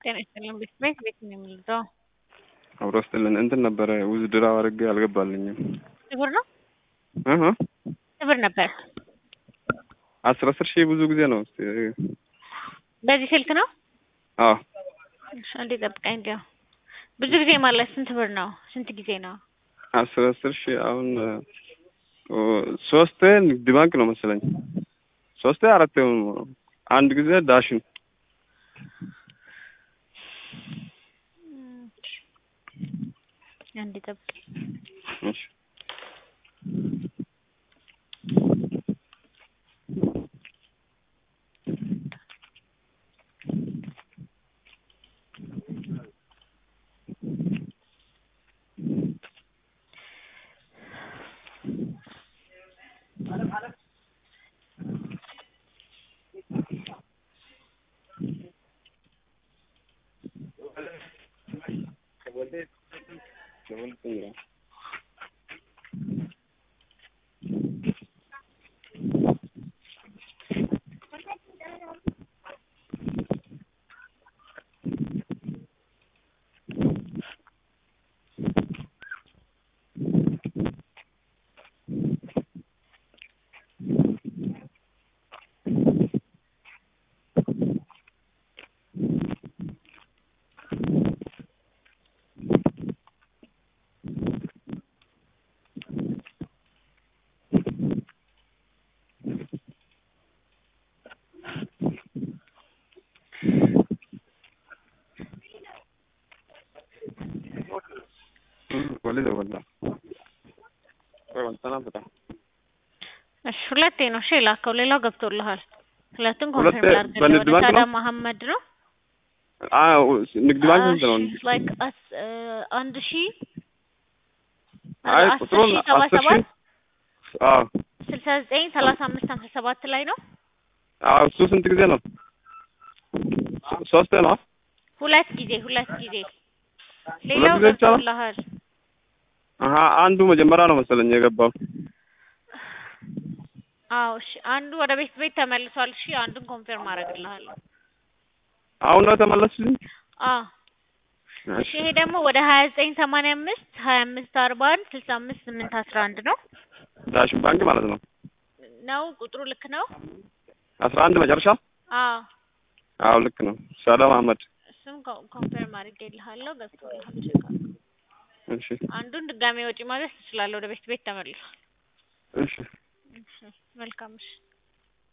ጤና ይስጥልን ቤት ቤት ቤት ነው የምንለው አብሮ ስጥልን እንትን ነበረ ውዝድራ አድርጌ አልገባልኝም። ብር ነው እህ ብር ነበር። አስር አስር ሺህ ብዙ ጊዜ ነው። እስኪ በዚህ ስልክ ነው። አዎ እሺ፣ አንዴ ጠብቀኝ። እንዲያው ብዙ ጊዜ ማለት ስንት ብር ነው? ስንት ጊዜ ነው? አስር አስር ሺህ አሁን ኦ፣ ሶስቴ ንግድ ባንክ ነው መሰለኝ። ሶስቴ አራቴ ነው። አንድ ጊዜ ዳሽን አንዴ ጠብቀኝ። እሺ ወሊድ ወላ ወይ ወንተና በጣም እሺ፣ ሁለቴ ነው እሺ የላከው። ሌላው ገብቶልሃል። ሁለቱን ሁለቴ ኮንፈርም ላድርግልህ። በንግድ ወደ ባንክ ሳዳ ነው? መሐመድ ነው። አዎ ንግድ ባንክ ስንት ነው? እሺ፣ ላይክ አስ- እ አንድ ሺህ አይ አስር ቁጥሩን ሺህ ሰባ አስር ሰባት ሺህ አዎ ስልሳ ዘጠኝ ሰላሳ አምስት ሀምሳ ሰባት ላይ ነው። አዎ እሱ ስንት ጊዜ ነው? ሶስቴ ነው። ሁለት ጊዜ ሁለት ጊዜ ሌላው ጊዜ ብቻ ነው? ገብቶልሃል። አሀ አንዱ መጀመሪያ ነው መሰለኝ የገባው። አዎ እሺ፣ አንዱ ወደ ቤት ቤት ተመልሷል። እሺ፣ አንዱን ኮንፈርም አደርግልሃለሁ። አሁን ነው ተመለስልኝ። አዎ እሺ፣ ይሄ ደግሞ ወደ ሀያ ዘጠኝ ሰማንያ አምስት ሀያ አምስት አርባ አንድ ስልሳ አምስት ስምንት አስራ አንድ ነው ዳሽን ባንክ ማለት ነው። ነው ቁጥሩ ልክ ነው? አስራ አንድ መጨረሻ። አዎ አዎ ልክ ነው። ሳዳ መሐመድ። እሱም ኮ- ኮንፈርም አድርጌልሃለሁ። ገብቶልሃል። ቼክ አድርግ። እሺ አንዱን ድጋሜ ወጪ ማዘዝ ትችላለህ። ወደ ቤት ቤት ተመልሷል። እሺ እሺ፣ መልካም እሺ